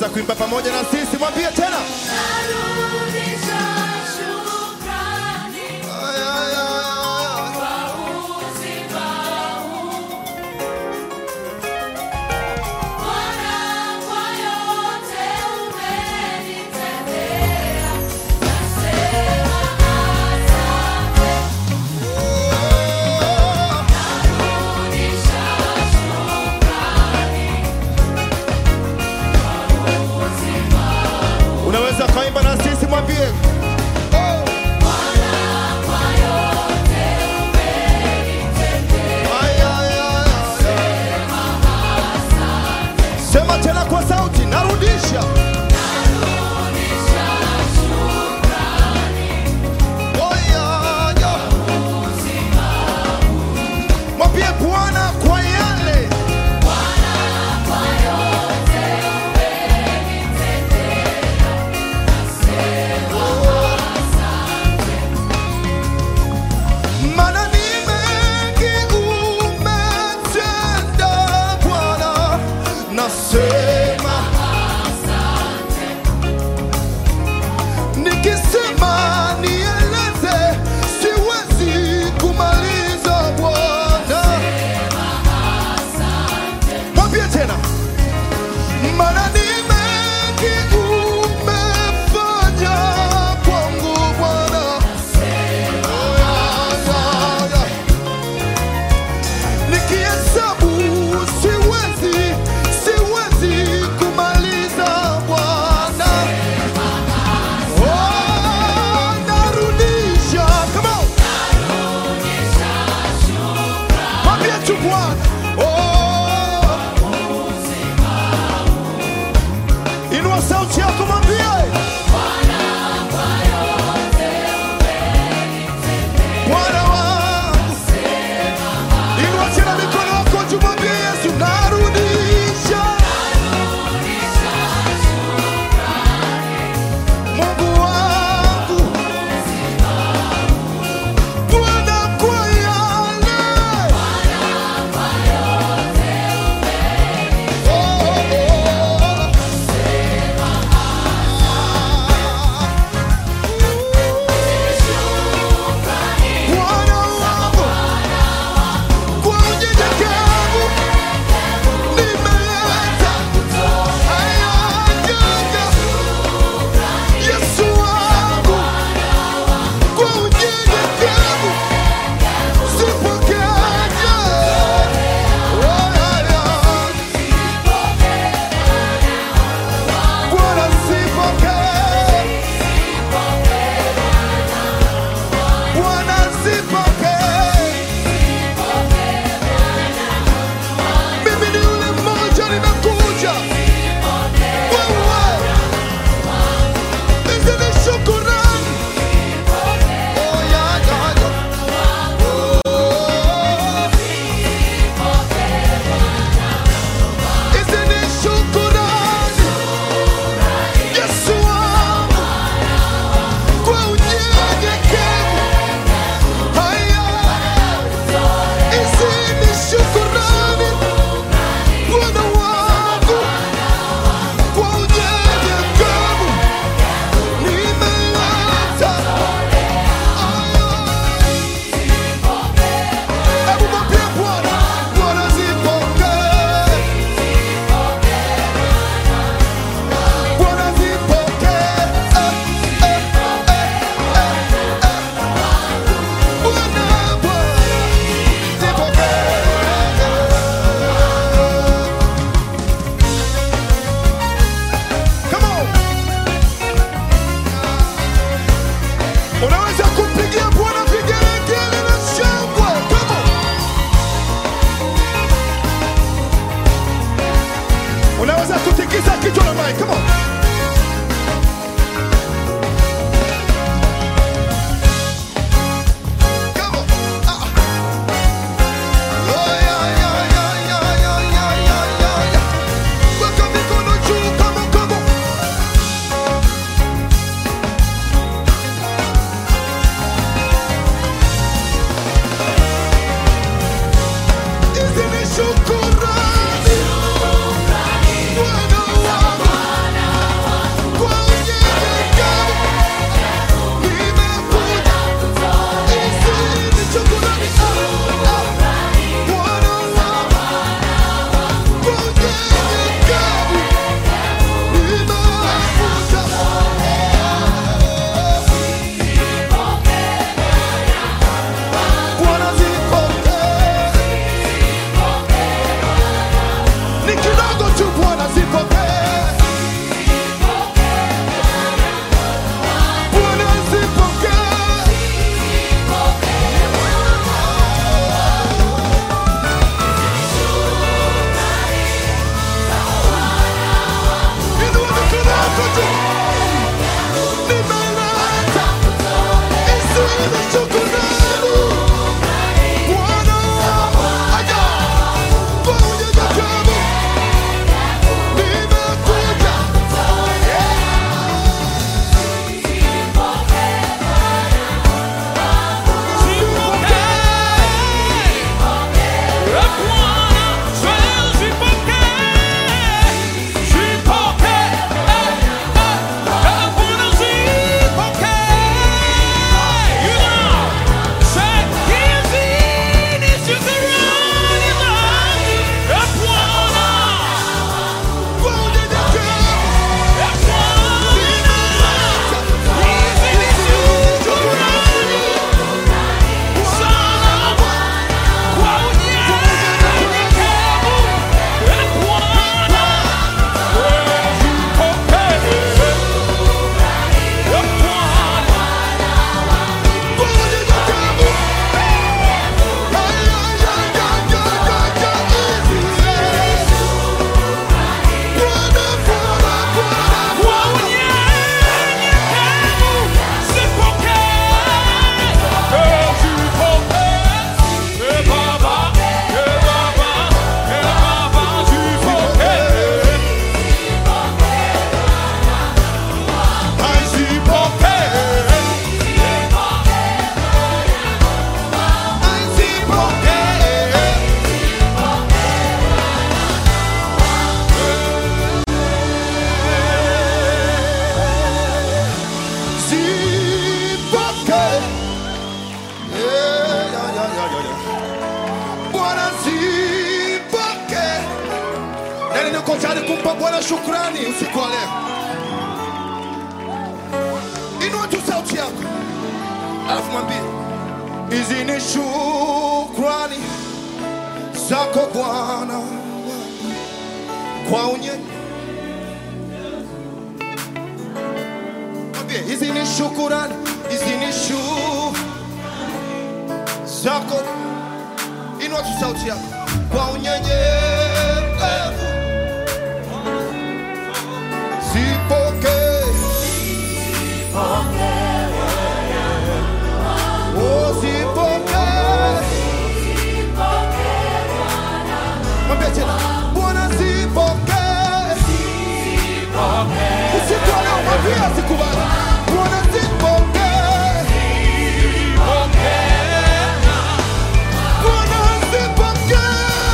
unaweza kuimba pamoja na sisi, mwambie tena. Narudisha shukrani Ay, ay, ay, ay. kwa uzima huu. Bwana, kwa yote umenitendea, nasema asante. Narudisha shukrani kwa uzima Unaweza kaimba za shukrani usiku wa leo. Inua tu sauti yako, alafu mwambie hizi ni shukrani zako Bwana kwa unye mwambie hizi ni shukurani, hizi ni shu zako. Inua tu sauti yako kwa unyenyekevu Zipokee. Oh, zipokee. Mwambie tena, Bwana zipokee. Usiku wa leo mwambie asikubali. Bwana zipokee. Bwana zipokee.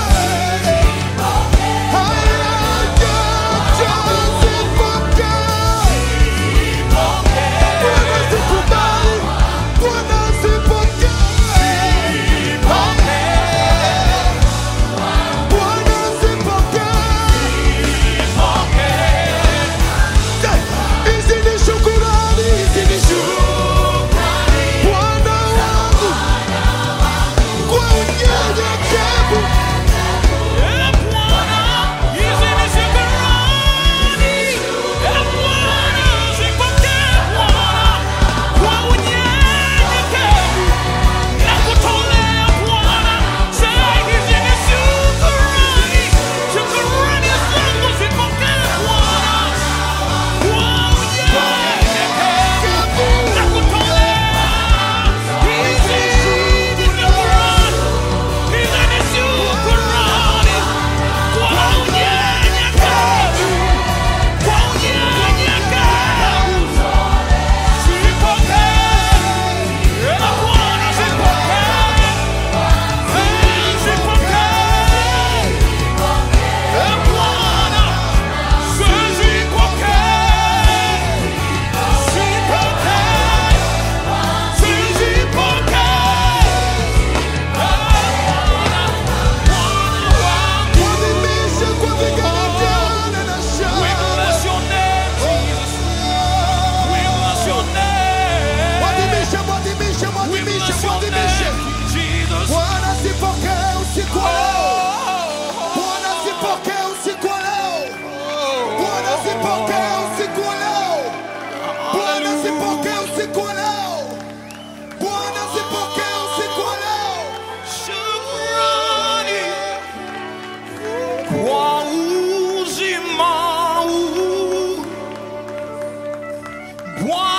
Haya, jaja, zipokee. Bwana zikubali. Bwana zipokee. Bwana zipokee. Hizi ni shukurani, hizi ni shukurani. Bwana wangu, kwa unyenyekevu Mwadhimishe kwa vigelegele na shangwe. Mwadhimishe, mwadhimishe, mwadhimishe, mwadhimishe. Bwana zipokee usiku wa leo. Bwana zipokee usiku wa leo. Bwana zipokee usiku wa leo. Bwana zipokee usiku wa leo. Bwana zipokee usiku wa leo. Kwa uzima huu, Bwana